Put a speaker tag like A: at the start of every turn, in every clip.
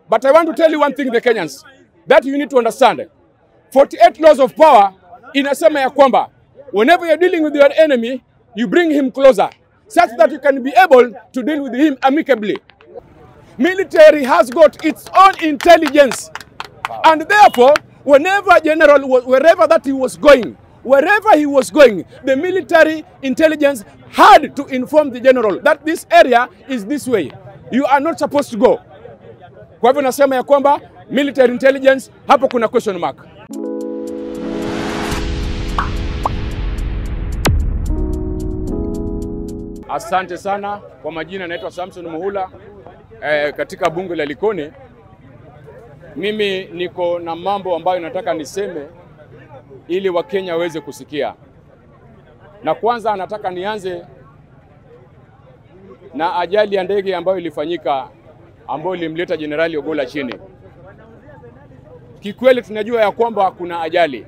A: But I want to tell you one thing, the Kenyans, that you need to understand. 48 laws of power inasema ya kwamba whenever you're dealing with your enemy, you bring him closer such that you can be able to deal with him amicably. Military has got its own intelligence. And therefore, whenever general, wa- wherever that he was going, wherever he was going, the military intelligence had to inform the general that this area is this way. You are not supposed to go. Kwa hivyo nasema ya kwamba military intelligence, hapo kuna question mark. Asante sana kwa majina, naitwa Samson Muhula eh, katika bunge la Likoni. Mimi niko na mambo ambayo nataka niseme ili Wakenya waweze kusikia, na kwanza nataka nianze na ajali ya ndege ambayo ilifanyika ambayo ilimleta Jenerali Ogolla chini. Kikweli tunajua ya kwamba kuna ajali,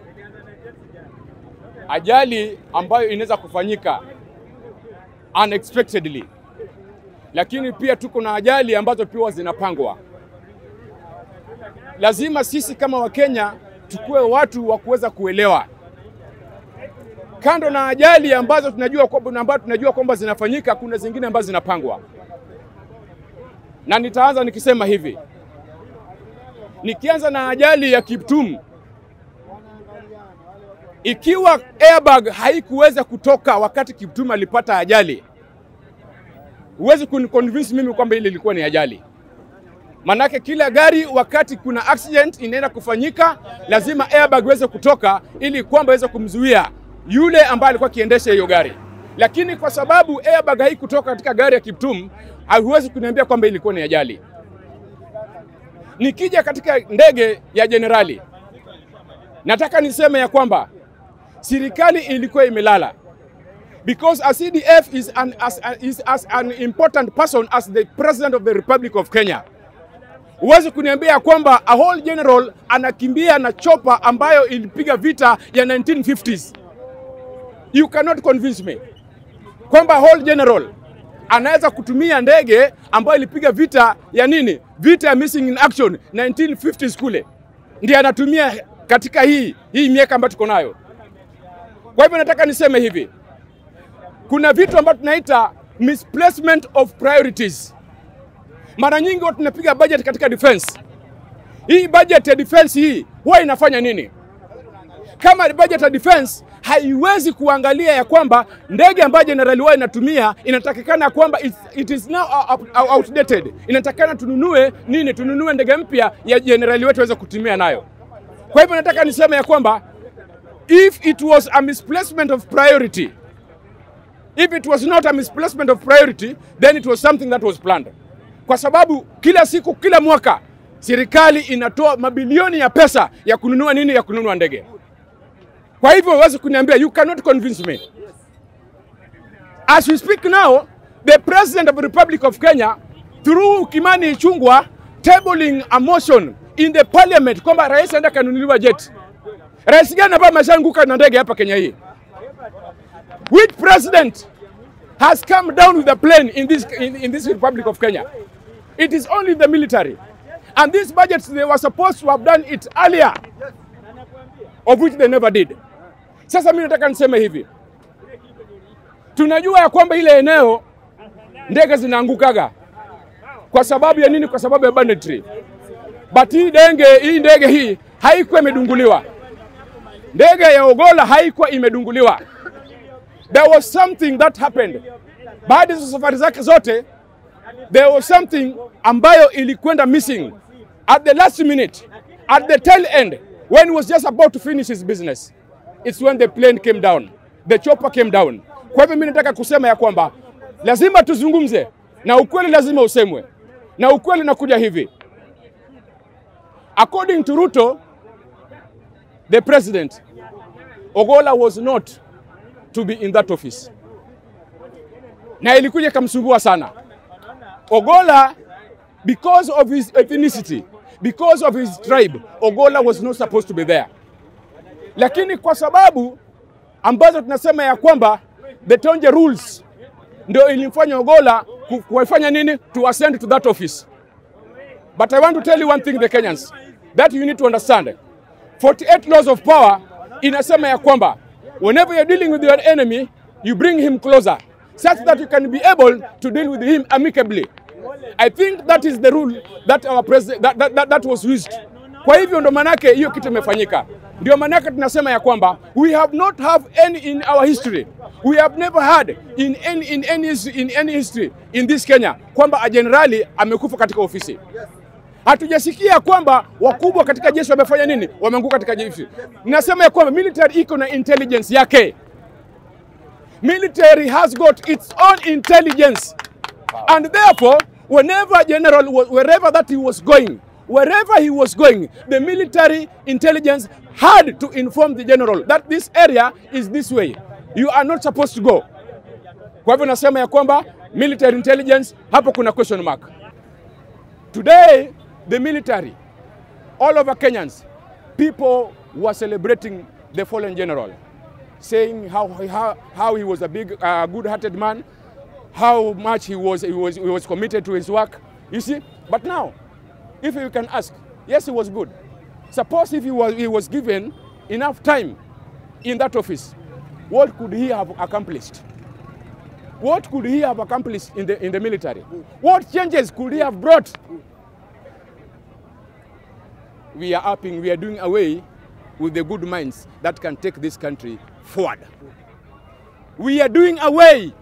A: ajali ambayo inaweza kufanyika unexpectedly, lakini pia tuko na ajali ambazo pia zinapangwa. Lazima sisi kama Wakenya tukuwe watu wa kuweza kuelewa, kando na ajali ambazo tunajua kwamba ambazo tunajua kwamba zinafanyika, kuna zingine ambazo zinapangwa, na nitaanza nikisema hivi, nikianza na ajali ya Kiptum. Ikiwa airbag haikuweza kutoka wakati Kiptum alipata ajali, huwezi kuniconvince mimi kwamba ile ilikuwa ni ajali. Manake kila gari wakati kuna accident inaenda kufanyika, lazima airbag iweze kutoka ili kwamba iweze kumzuia yule ambaye alikuwa akiendesha hiyo gari. Lakini kwa sababu airbag haikutoka katika gari ya Kiptum, hauwezi kuniambia kwamba ilikuwa ni ajali. Nikija katika ndege ya jenerali, nataka niseme ya kwamba serikali ilikuwa imelala because a CDF is an, as, is as an important person as the president of the Republic of Kenya. Huwezi kuniambia kwamba a whole general anakimbia na chopa ambayo ilipiga vita ya 1950s. You cannot convince me kwamba a whole general anaweza kutumia ndege ambayo ilipiga vita ya nini, vita ya missing in action 1950s kule, ndiye anatumia katika hii hii miaka ambayo tuko nayo. Kwa hivyo nataka niseme hivi, kuna vitu ambavyo tunaita misplacement of priorities. Mara nyingi watu tunapiga budget katika defense. Hii budget ya defense hii huwa inafanya nini? Kama budget ya defense haiwezi kuangalia ya kwamba ndege ambayo jenerali wao inatumia inatakikana kwamba it, it is now out- outdated, inatakikana tununue nini? Tununue ndege mpya ya jenerali wetu aweze kutumia nayo. Kwa hivyo nataka niseme ya kwamba if it was a misplacement of priority, if it was not a misplacement of priority, then it was something that was planned. Kwa sababu kila siku, kila mwaka serikali inatoa mabilioni ya pesa ya kununua nini, ya kununua ndege. Kwa hivyo huwezi kuniambia, you cannot convince me. As we speak now, the president of the Republic of Kenya through Kimani Ichung'wah tabling a motion in the parliament kwamba rais aenda kanunuliwa jet. Rais gani ambaye ameshaanguka na ndege hapa Kenya hii? Which president has come down with a plane in this, in, in this Republic of Kenya? It is only the military. And these budgets, they were supposed to have done it earlier, of which they never did. Sasa mimi nataka niseme hivi, tunajua ya kwamba ile eneo ndege zinaangukaga kwa sababu ya nini? Kwa sababu ya banditry. But hii ndege hii ndege hii haikuwa imedunguliwa. Ndege ya Ogolla haikuwa imedunguliwa. There was something that happened. Baada ya hizo safari zake zote, there was something ambayo ilikwenda missing at the last minute, at the tail end, when he was just about to finish his business. It's when the plane came down, the chopper came down. Kwa hivyo mimi nataka kusema ya kwamba lazima tuzungumze na ukweli lazima usemwe, na ukweli nakuja hivi. According to Ruto, the president, Ogolla was not to be in that office, na ilikuja ikamsumbua sana Ogolla because of his ethnicity, because of his tribe, Ogolla was not supposed to be there. Lakini kwa sababu ambazo tunasema ya kwamba the Tonje rules ndio ilimfanya Ogolla ku- kuwafanya nini to ascend to that office. But I want to tell you one thing, the Kenyans, that you need to understand. 48 laws of power inasema ya kwamba whenever you're dealing with your enemy, you bring him closer such that you can be able to deal with him amicably. I think that is the rule that our president that, that, that, that was used. Kwa hivyo ndo manake hiyo kitu imefanyika. Ndio manake tunasema ya kwamba we have not have any in our history. We have never had in any, in any, in any history in this Kenya kwamba a generali amekufa katika ofisi. Hatujasikia kwamba wakubwa katika jeshi wamefanya nini, wameanguka katika jeshi. Nasema ya kwamba military iko na intelligence yake. Military has got its own intelligence and therefore whenever a general wa- wherever that he was going wherever he was going the military intelligence had to inform the general that this area is this way you are not supposed to go kwa hivyo nasema ya kwamba military intelligence hapo kuna question mark today the military all over Kenyans people were celebrating the fallen general saying how, how, how he was a big uh, good-hearted man how much he was, he, was, he was committed to his work. You see? But now, if you can ask, yes, he was good. Suppose if he was, he was given enough time in that office, what could he have accomplished? What could he have accomplished in the, in the military? What changes could he have brought? We are upping, we are doing away with the good minds that can take this country forward. We are doing away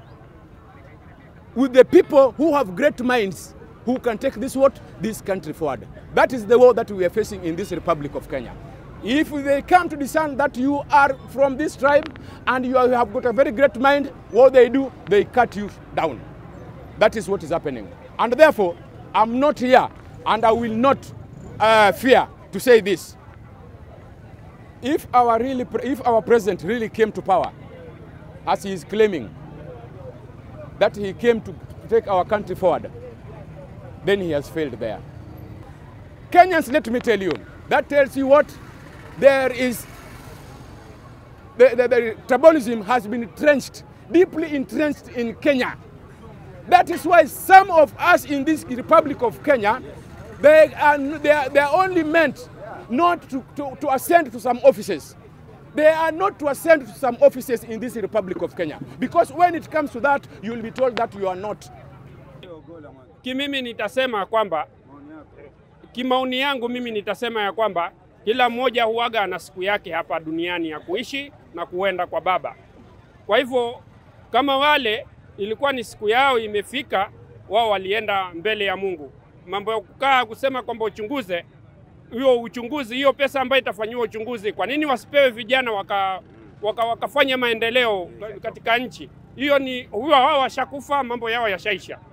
A: with the people who have great minds who can take this what this country forward that is the war that we are facing in this republic of kenya if they come to discern that you are from this tribe and you have got a very great mind what they do they cut you down that is what is happening and therefore i'm not here and i will not uh, fear to say this if our really if our president really came to power as he is claiming that he came to take our country forward, then he has failed there. Kenyans, let me tell you, that tells you what there is. The, the, the tribalism has been entrenched, deeply entrenched in Kenya. That is why some of us in this Republic of Kenya, they are, they are, they are only meant not to, to, to ascend to some offices. They are not to ascend to some offices in this Republic of Kenya. Because when it comes to that, you will be told that you are not.
B: Kimimi nitasema kwamba kimaoni yangu mimi nitasema ya kwamba kila mmoja huaga ana siku yake hapa duniani ya kuishi na kuenda kwa Baba. Kwa hivyo kama wale ilikuwa ni siku yao imefika, wao walienda mbele ya Mungu. Mambo ya kukaa kusema kwamba uchunguze hiyo uchunguzi, hiyo pesa ambayo itafanyiwa uchunguzi, kwa nini wasipewe vijana waka, waka, wakafanya maendeleo katika nchi hiyo? Ni huyo, hao washakufa, mambo yao yashaisha.